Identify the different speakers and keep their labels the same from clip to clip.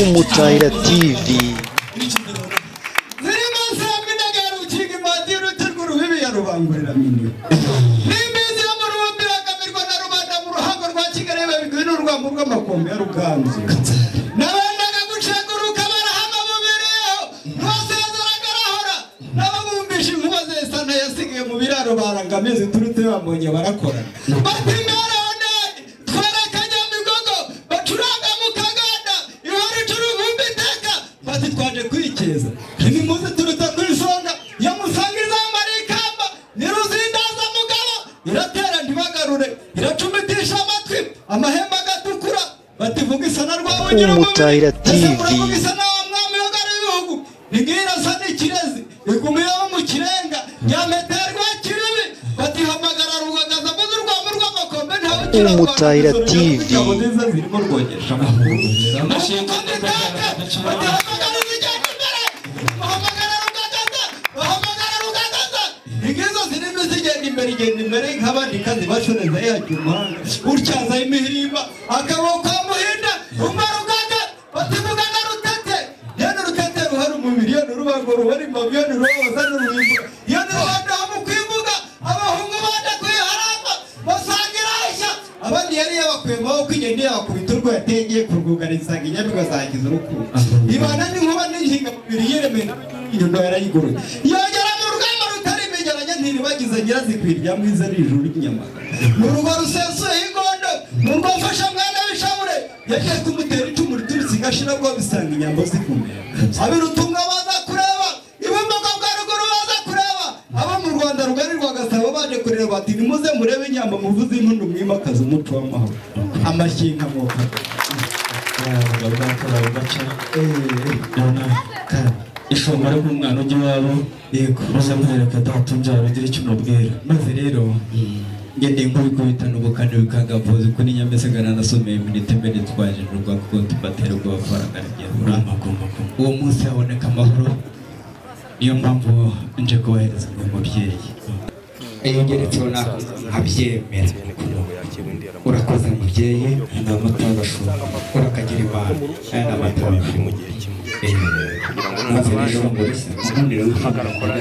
Speaker 1: Umutahira TV
Speaker 2: ziri iminsi ya minega ya rukinga imanzi y'urutirwa urubibi ya rubanguriramini ni iminsi yo mu rubundi irakamirwa na rubanda mu ruhango rwa kigali babigwi n'urwambu rw'amakombe ya ruganzu nabendaga gucenguruka barahama mu birero ntiwasezeraga arahora n'ababumvisha inkuba zesa yasigaye mu biraro barangamizi turute bamonye barakora bati mwarabona twarakajya migogo bacuranga mu kaganda iwaru turubumba iteka bati twaje kwikeza nimuze turuta ku isonga ya musanga izambara ikamba niruzindaza mugabo iratera ntibagarure iracumitisha amatwi amahembe agatukura bati vuga isana rwawe ugira
Speaker 1: Umutahira
Speaker 2: umubiri." Ese
Speaker 1: TV.
Speaker 2: muravuga isa naho mwami w'ingoro y'ibihugu nibwira asa n'ikirezi igumiyeho mu kirenga ya meterwa kibibi batihamagara rugagaza maze urwamo rw'amakombe ntawe ukirarwana
Speaker 1: Umutahira
Speaker 2: n'ijoro
Speaker 1: TV.
Speaker 2: Ingabo nziza zirimo rwogesha amaguru Amakombe itaka, batihamagara izijyanye imbere bahamagara rugagaza bahamagara rugagaza ingizo zirimo zigenda imbere igenda imbere nk'abandi kazi bashoreza yajya umuhanda utyazaho imihirimba akaboko ka muhinda umara ugaga bativuga na rutete yenda rutete ruhari umubiri yenda urubango ruhari imbavu yenda urubabaza n'urubimba yenda uruhande ho mu kwivuga abahungu bajya kwiharamba basangira ishya abandi yari yabakwembaho ko igenda yakubita urwo yatengeye ku rwugara isanga inyamibwa zagize urukuru ibana n'inkuba n'inhinga mubiri yiremeye n'inyundo yarayiguruye yongera mu rugamba rutari imegeranya ntiribagize nyirazikwirya mwiza n'ijuru ry'inyamagana mu rugo rusesuye ingondo mu rugo mfasha mwana w'ishabure yagiye kumutera icumu riturutse igashira bwo bisanga inyambo zikumera abirutunga baza kureba ibumbogo bwa ruguru baza kureba abo mu rwanda rugari rwa gasabo baje kureba bati nimuze murebe inyambo muvuze impundu mwimakaze umuco w'amahoro amashyiga mwoka
Speaker 3: ishonga ari nk'umwana ujya iwabo yego maze mwereka data umbyara ugira icyo umubwira
Speaker 2: maze rero ngende nkubikubitana ubukana bikagavuza ukuri nyamesigana nasomeye iminota mbere twaje urwa kuko tubatera ubwo bafarangaragiye muri amagombago uwo munsi haboneka amahoro niyo mpamvu nje kubahereza uwo mubyeyi iyo ngeretseho ntabwo nkabyemera urakoze mubyeyi ni amata y'abashumba urakagira imana aya ni amata y'abashumba mu gihe kimwe maze rero mbese ubundi rero mpagarakora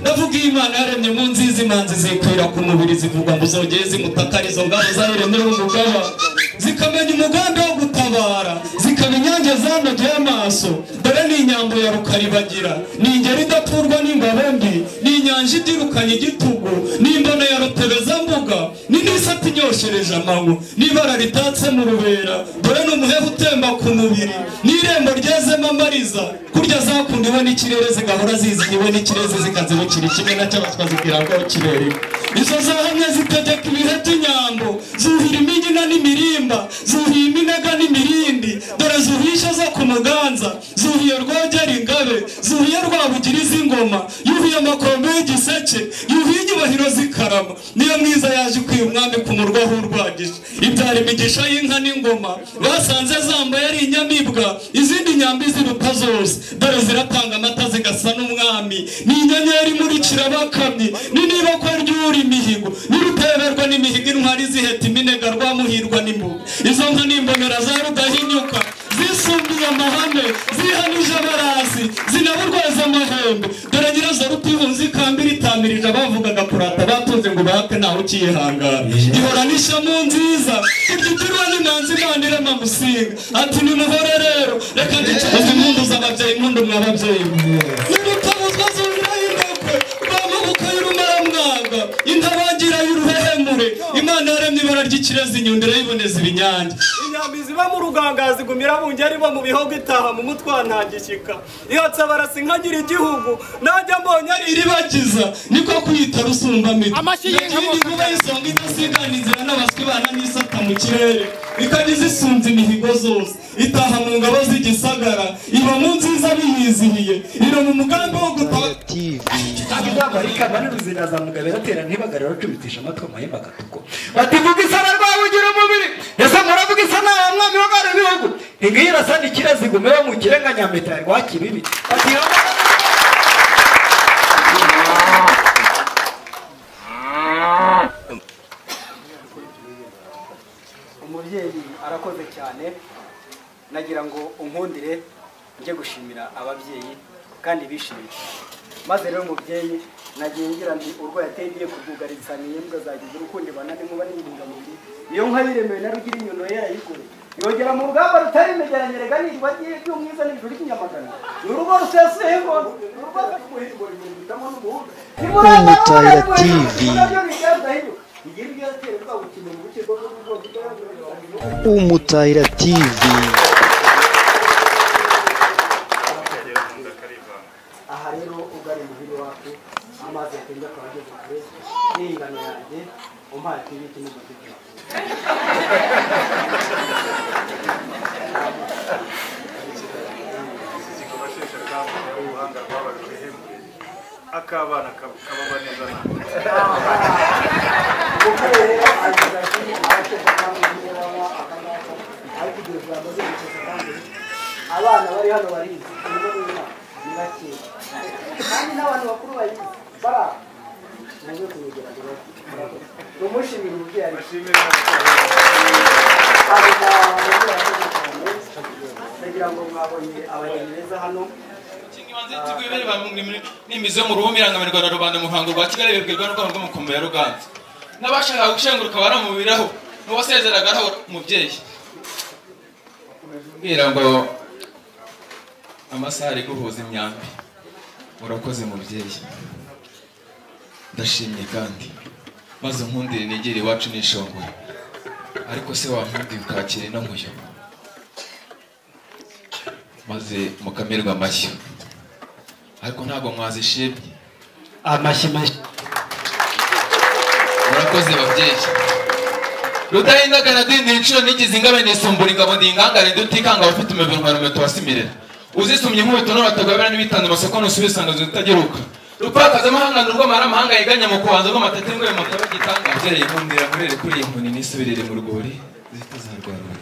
Speaker 3: ndavuga iyo imana yaremye mu nziza imanzi zikwira ku mubiri zivuga ngo zongere zimutakare izo ngabo zaremyeho umugaba zikamenya umugambi wo gutabara zikaba inyange zanogeye amaso dore ni inyambo ya rukaribagira ni ingeri idapfurwa n'ingabo mbi ni inyanja idirukanye igitugu ni imbono ya rutebezambuga ni n'isati inyoshereje amanywa n'ibara ritatse mu rubera dore ni umuheha utemba ku mubiri n'irembo ryezemo amariza kurya zakunda iwe n'ikirere zigahora zizihiwe iwe n'ikirezi zikazibukira ikime na cyo bakazibwira ngo kirere izo zahamye zitegeka ibihe by'inyambo zuhira imigina n'imirimba zuhiye iminega n'imirindi dore zuhisha zo ku muganza zuhiye rwogera ingabe zuhiye rwabugira iz'ingoma yuhiye amakombe y'igiseke yuhiye inyubahiro z'ikarama niyo mwiza yaje ikwiye umwami ku murwa w'urwagije ibyara imigisha y'inka n'ingoma basanze zamba yari inyamibwa izindi nyambi ziruta zose dore ziratanga amata zigasa n'umwami ni inyenyeri imurikira abakamyi ni niba ko ryura imihigo n'iruteberwa n'imihigo intwari ziheta iminega rwamuhirwa n'imbuga izo nka n'imbonera za rudahinyuka zisumbuye amahame zihanije abarazi zinaburwaza amahembe dore nyirazo rutihunze ikamba iritamirije abavugaga kurata batunze ngo bahate ntawe ukiyihangana ihora n'ishamu nziza iryitirwa n'imanzi imana irema musinga ati nimuhore rero reka ndicaze impundu z'ababyeyi impundu mwa babyeyi n'imutabuzwa zurira indekwe bamubuka y'urumaramwaga intabangira y'uruhehemure imana yaremye ibara ry'ikirezi inyundira yiboneza ibinyange
Speaker 4: inyambi ziba mu ruganga zigumira bungeri bo mu bihogo itaha mu mutwa ntagishyika yotsa barasi nkagira igihugu najya mbonye ari
Speaker 3: iribagiza niko kwita rusumbamito
Speaker 5: Amashyi y'inka mu
Speaker 3: kuba isonga idasigana inzira n'abaswibana n'isata mu kirere ikajya isunze imihigo zose itaha mu ngabo z'igisagara iba mu nziza biyizihiye iri mu mugambi wo gutaka
Speaker 1: TV
Speaker 6: akizagwa rikaba n'uruzindazamuga biratera ntibagare bacubitisha amatwi amahembe agatuko bativuga isana rwabo ugira umubiri ese muravuga isana wa mwami w'abana b'ibihugu ingiyi irasa n'ikira zigumeho mu kirenga nyamitari rwa kibibi batihamagara
Speaker 7: umubyeyi
Speaker 1: arakoze cyane nagira ngo unkundire njye gushimira ababyeyi kandi bishimye maze rero umubyeyi nagiye ngira ndi urwo yateye ngiye kurwugaritsa ni imbwa zagize urukundo ibana n'inkuba n'indingamubiri iyo nka yiremewe na rugira inyuno yarayigure yogera mu rugamba rutari imegeranye reganirwa rye ry'umwiza n'ijuru ry'inyamagana ni urugo rusesuye ngo ni urugo rw'ubuhiri ngo rwihitamo n'ubuhunda
Speaker 5: Kumutahira TV. Umutahira TV.
Speaker 1: aha rero ugari muhiri wacu amazi yatemba akaba ageze kure n'ingano yanjye umpaye ku ibiti n'umudugudu
Speaker 7: akabana kababa neza
Speaker 1: abana bari hano barizi urimo w'imana ni bake kandi n'abantu bakuru bayizi bara naje kumugera ni umushimira umubyeyi ari
Speaker 7: ashimira
Speaker 1: ndagira ngo mwabonye abageni beza hano
Speaker 8: n'imizi yo mu rubuga irangamirwa na rubanda mu ruhango rwa kigali bibwirwa n'urwango rw'umukombe ya ruganza n'abashakaga gushenguruka baramubiraho n'uwasezeragaho umubyeyi mbwira ngo amasaha ari guhuza imyambi murakoze mubyeyi ndashimye kandi maze nkundire nigere iwacu nishongoye ariko se wankundire ukakira ino nkuyo maze mukamirwe amashyi ariko ntabwo mwazishimye
Speaker 6: amashyi mashyi
Speaker 8: murakoze babyeyi rudahindagana dindira inshuro nigize ingabe nisumbura ingabo ndingangare ndutikanga abafite umubiri nkwarumwe tubasimirira uzisumye nk'ubito n'abatagabira n'ibitanda amasoko nusubisanga zitageruka rupakaza amahanga n'urwamara amahanga yiganya mu kubanza rw'amatete ngoye mutaba gitanga abyeyi nkundira nkurere kuri iyi nkoni nisubirire mu rwuri zitazarwarura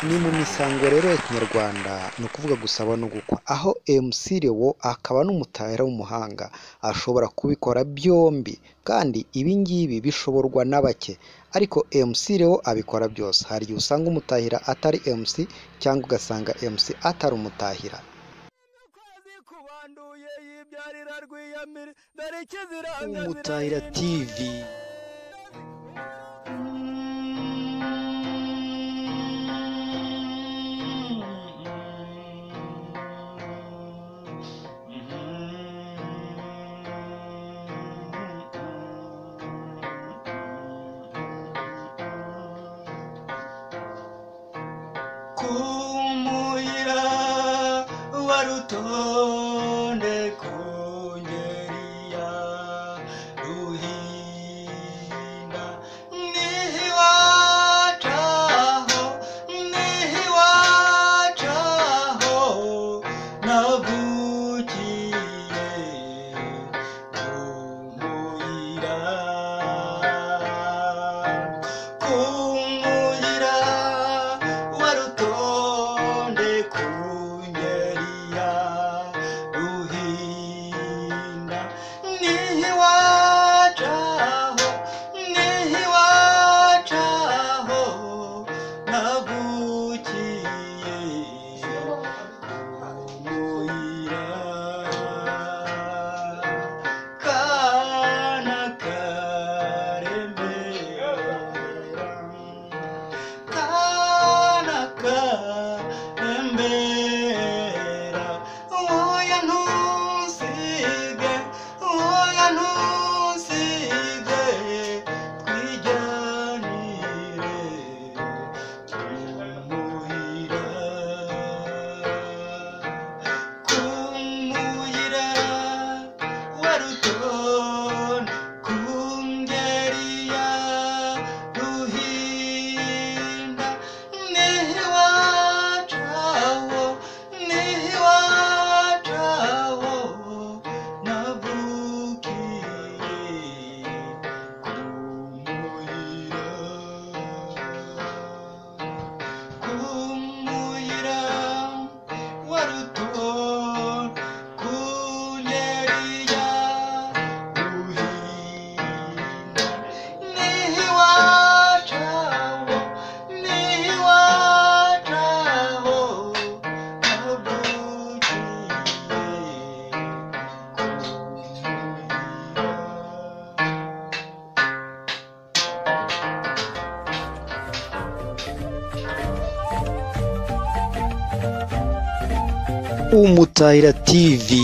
Speaker 5: ni mu misango rero ya kinyarwanda ni ukuvuga gusaba no gukwa aho MC Lewo akaba n'umutahira w'umuhanga ashobora kubikora byombi kandi ibi ngibi bishoborwa na bake ariko MC Lewo abikora byose hari igihe usanga umutahira atari MC cyangwa ugasanga MC atari umutahira umutahira TV
Speaker 2: kumuhira warutonde kungeriya ruhinda nihiwacaho nihiwacaho navukiye kumuhira kumuhira warutonde kunyeriya ruhi
Speaker 5: umutahira tivi